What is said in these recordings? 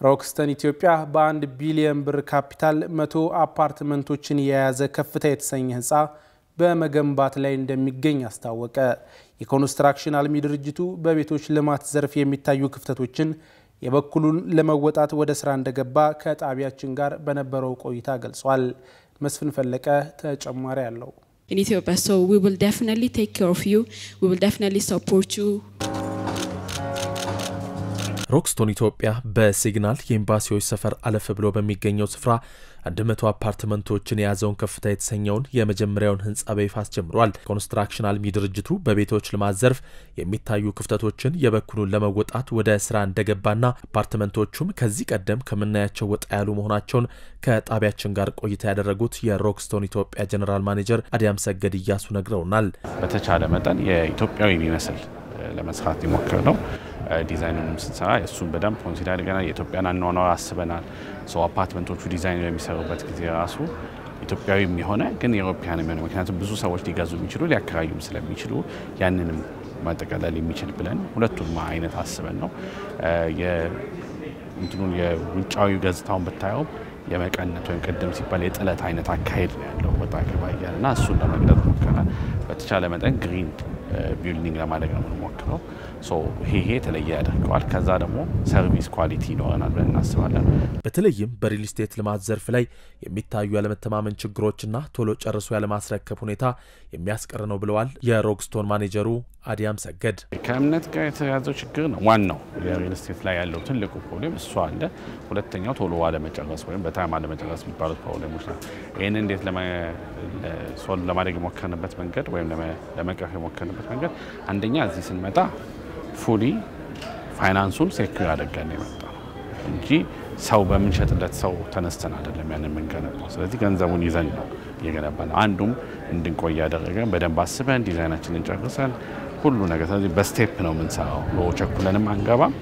ሮክስተን ኢትዮጵያ በአንድ ቢሊዮን ብር ካፒታል መቶ አፓርትመንቶችን የያዘ ከፍታ የተሰኘ ህንፃ በመገንባት ላይ እንደሚገኝ አስታወቀ። የኮንስትራክሽን አልሚ ድርጅቱ በቤቶች ልማት ዘርፍ የሚታዩ ክፍተቶችን የበኩሉን ለመወጣት ወደ ስራ እንደገባ ከጣቢያችን ጋር በነበረው ቆይታ ገልጿል። መስፍን ፈለቀ ተጨማሪ አለው። in Ethiopia. So we will definitely take care of you. We will definitely support you. ሮክስቶን ኢትዮጵያ በሲግናል የኤምባሲዎች ሰፈር አለፍ ብሎ በሚገኘው ስፍራ 100 አፓርትመንቶችን የያዘውን ከፍታ የተሰኘውን የመጀመሪያውን ህንፃ በይፋ አስጀምሯል። ኮንስትራክሽን አልሚ ድርጅቱ በቤቶች ልማት ዘርፍ የሚታዩ ክፍተቶችን የበኩሉን ለመወጣት ወደ ስራ እንደገባና አፓርትመንቶቹም ከዚህ ቀደም ከምናያቸው ወጣ ያሉ መሆናቸውን ከጣቢያችን ጋር ቆይታ ያደረጉት የሮክስቶን ኢትዮጵያ ጀኔራል ማኔጀር አዲያም ሰገድ እያሱ ነግረውናል። በተቻለ መጠን የኢትዮጵያዊ የሚመስል ለመስራት የሞከር ነው። ዲዛይኑንም ስንሰራ እሱን በደንብ ኮንሲደር አድርገናል። የኢትዮጵያን አኗኗር አስበናል። ሰው አፓርትመንቶቹ ዲዛይን በሚሰሩበት ጊዜ ራሱ ኢትዮጵያዊም የሆነ ግን የአውሮፓያን የሚሆነ ምክንያቱም ብዙ ሰዎች ሊገዙ የሚችሉ ሊያከራዩም ስለሚችሉ ያንንም ማጠቃለል የሚችል ብለን ሁለቱም አይነት አስበን ነው። እንትኑን የውጫዊ ገጽታውን ብታየው የመቀነት ወይም ቅድም ሲባል የጥለት አይነት አካሄድ ነው ያለው ወጣ ገባ እያለ እና እሱን ለመግለጽ ሞክረናል። በተቻለ መጠን ግሪን ቢልዲንግ ለማድረግ ነው የምንሞክረው። ይሄ የተለየ ያደርገዋል። ከዛ ደግሞ ሰርቪስ ኳሊቲ ይኖረናል ብለን እናስባለን። በተለይም በሪል ስቴት ልማት ዘርፍ ላይ የሚታዩ ያለመተማመን ችግሮችና ቶሎ ጨርሶ ያለማስረከብ ሁኔታ የሚያስቀር ነው ብለዋል የሮክስቶን ማኔጀሩ አዲያም ሰገድ። ከእምነት ጋር የተያዘው ችግር ነው ዋናው የሪል ስቴት ላይ ያለው ትልቁ ፕሮብሌም እሱ አለ። ሁለተኛው ቶሎ አለመጨረስ ወይም በታይም አለመጨረስ የሚባሉት ፕሮብሌሞች ናቸው። ይህን እንዴት ሶልቭ ለማድረግ የሞከርንበት መንገድ ወይም ለመቅረፍ የሞከርንበት መንገድ አንደኛ እዚህ ስንመጣ ፉሊ ፋይናንሱን ሴኩር አድርገን የመጣ ነው እንጂ ሰው በምንሸጥለት ሰው ተነስተን አይደለም ያንን የምንገነባው። ስለዚህ ገንዘቡን ይዘን ነው እየገነባ ነው። አንዱም እንድንቆይ ያደረገን በደንብ አስበን ዲዛይናችንን ጨርሰን ሁሉ ነገር። ስለዚህ በስቴፕ ነው የምንሰራው። ቸኩለንም አንገባም።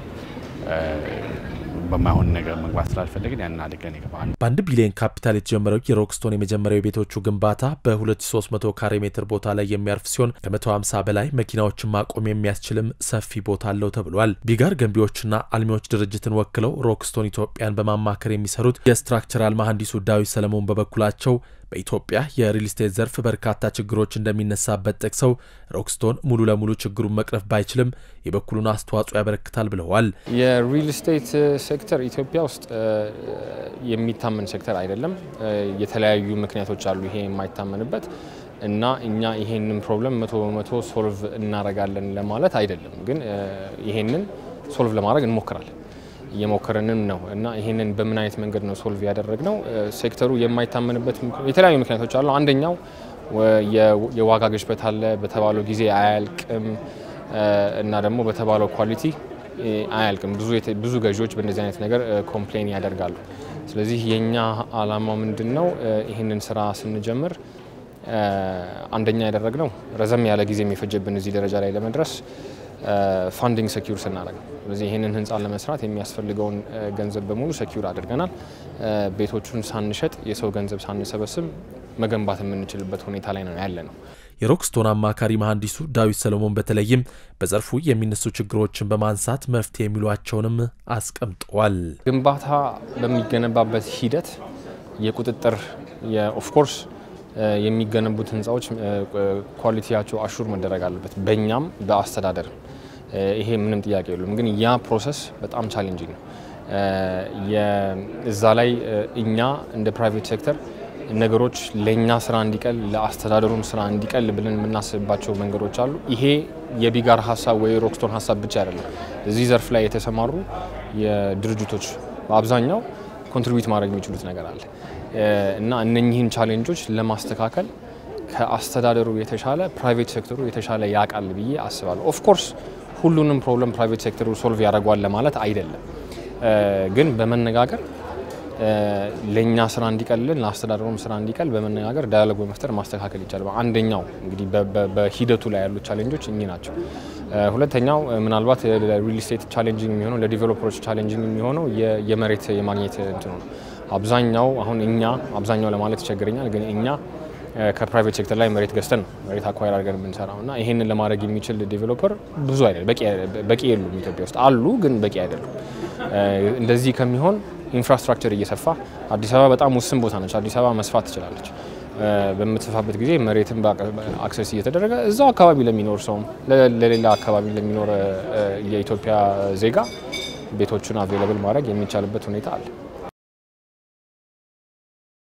በማይሆን ነገር መግባት ስላልፈለግን ያን አድርገን ይገባ በአንድ ቢሊዮን ካፒታል የተጀመረው የሮክስቶን የመጀመሪያው የቤቶቹ ግንባታ በ2300 ካሬ ሜትር ቦታ ላይ የሚያርፍ ሲሆን ከ150 በላይ መኪናዎችን ማቆም የሚያስችልም ሰፊ ቦታ አለው ተብሏል። ቢጋር ገንቢዎችና አልሚዎች ድርጅትን ወክለው ሮክስቶን ኢትዮጵያን በማማከር የሚሰሩት የስትራክቸራል መሐንዲሱ ዳዊት ሰለሞን በበኩላቸው በኢትዮጵያ የሪል ስቴት ዘርፍ በርካታ ችግሮች እንደሚነሳበት ጠቅሰው ሮክስቶን ሙሉ ለሙሉ ችግሩን መቅረፍ ባይችልም የበኩሉን አስተዋጽኦ ያበረክታል ብለዋል። የሪል ስቴት ሴክተር ኢትዮጵያ ውስጥ የሚታመን ሴክተር አይደለም። የተለያዩ ምክንያቶች አሉ ይሄ የማይታመንበት እና እኛ ይሄንን ፕሮብለም መቶ በመቶ ሶልቭ እናደርጋለን ለማለት አይደለም፣ ግን ይሄንን ሶልቭ ለማድረግ እንሞክራለን እየሞከረንም ነው እና ይህንን በምን አይነት መንገድ ነው ሶልቭ ያደረግነው? ሴክተሩ የማይታመንበት የተለያዩ ምክንያቶች አሉ። አንደኛው የዋጋ ግሽበት አለ፣ በተባለው ጊዜ አያልቅም እና ደግሞ በተባለው ኳሊቲ አያልቅም። ብዙ ገዢዎች በእንደዚህ አይነት ነገር ኮምፕሌን ያደርጋሉ። ስለዚህ የእኛ አላማው ምንድን ነው? ይህንን ስራ ስንጀምር አንደኛ ያደረግነው ረዘም ያለ ጊዜ የሚፈጀብን እዚህ ደረጃ ላይ ለመድረስ ፋንዲንግ ሰኪዩር ስናደርግ ነው። ስለዚህ ይህንን ህንፃ ለመስራት የሚያስፈልገውን ገንዘብ በሙሉ ሰኪዩር አድርገናል። ቤቶቹን ሳንሸጥ የሰው ገንዘብ ሳንሰበስብ መገንባት የምንችልበት ሁኔታ ላይ ነው ያለ ነው። የሮክስቶን አማካሪ መሐንዲሱ ዳዊት ሰሎሞን በተለይም በዘርፉ የሚነሱ ችግሮችን በማንሳት መፍትሄ የሚሏቸውንም አስቀምጠዋል። ግንባታ በሚገነባበት ሂደት የቁጥጥር ኦፍኮርስ የሚገነቡት ህንፃዎች ኳሊቲያቸው አሹር መደረግ አለበት፣ በእኛም በአስተዳደር ይሄ ምንም ጥያቄ የሉም። ግን ያ ፕሮሰስ በጣም ቻሌንጂንግ ነው። እዛ ላይ እኛ እንደ ፕራይቬት ሴክተር ነገሮች ለእኛ ስራ እንዲቀል ለአስተዳደሩም ስራ እንዲቀል ብለን የምናስብባቸው መንገዶች አሉ። ይሄ የቢጋር ሀሳብ ወይ ሮክስቶን ሀሳብ ብቻ አይደለም። እዚህ ዘርፍ ላይ የተሰማሩ የድርጅቶች በአብዛኛው ኮንትሪቢዩት ማድረግ የሚችሉት ነገር አለ እና እነኚህን ቻሌንጆች ለማስተካከል ከአስተዳደሩ የተሻለ ፕራይቬት ሴክተሩ የተሻለ ያውቃል ብዬ አስባለሁ። ኦፍኮርስ ሁሉንም ፕሮብለም ፕራይቬት ሴክተሩ ሶልቭ ያደርጓል ለማለት አይደለም፣ ግን በመነጋገር ለእኛ ስራ እንዲቀልልን ለአስተዳደሩም ስራ እንዲቀል በመነጋገር ዳያሎግ በመፍጠር ማስተካከል ይቻላል። አንደኛው እንግዲህ በሂደቱ ላይ ያሉት ቻሌንጆች እኚህ ናቸው። ሁለተኛው ምናልባት ሪል ስቴት ቻሌንጂንግ የሚሆነው ለዲቨሎፐሮች ቻሌንጂንግ የሚሆነው የመሬት የማግኘት እንትኑ ነው። አብዛኛው አሁን እኛ አብዛኛው ለማለት ይቸግረኛል፣ ግን እኛ ከፕራይቬት ሴክተር ላይ መሬት ገዝተን ነው መሬት አኳይር አድርገን የምንሰራው እና ይህንን ለማድረግ የሚችል ዲቨሎፐር ብዙ አይደለም፣ በቂ የሉም። ኢትዮጵያ ውስጥ አሉ፣ ግን በቂ አይደሉም። እንደዚህ ከሚሆን ኢንፍራስትራክቸር እየሰፋ አዲስ አበባ በጣም ውስን ቦታ ነች። አዲስ አበባ መስፋት ትችላለች። በምትሰፋበት ጊዜ መሬትን አክሰስ እየተደረገ እዛው አካባቢ ለሚኖር ሰውም ለሌላ አካባቢ ለሚኖር የኢትዮጵያ ዜጋ ቤቶቹን አቬይለብል ማድረግ የሚቻልበት ሁኔታ አለ።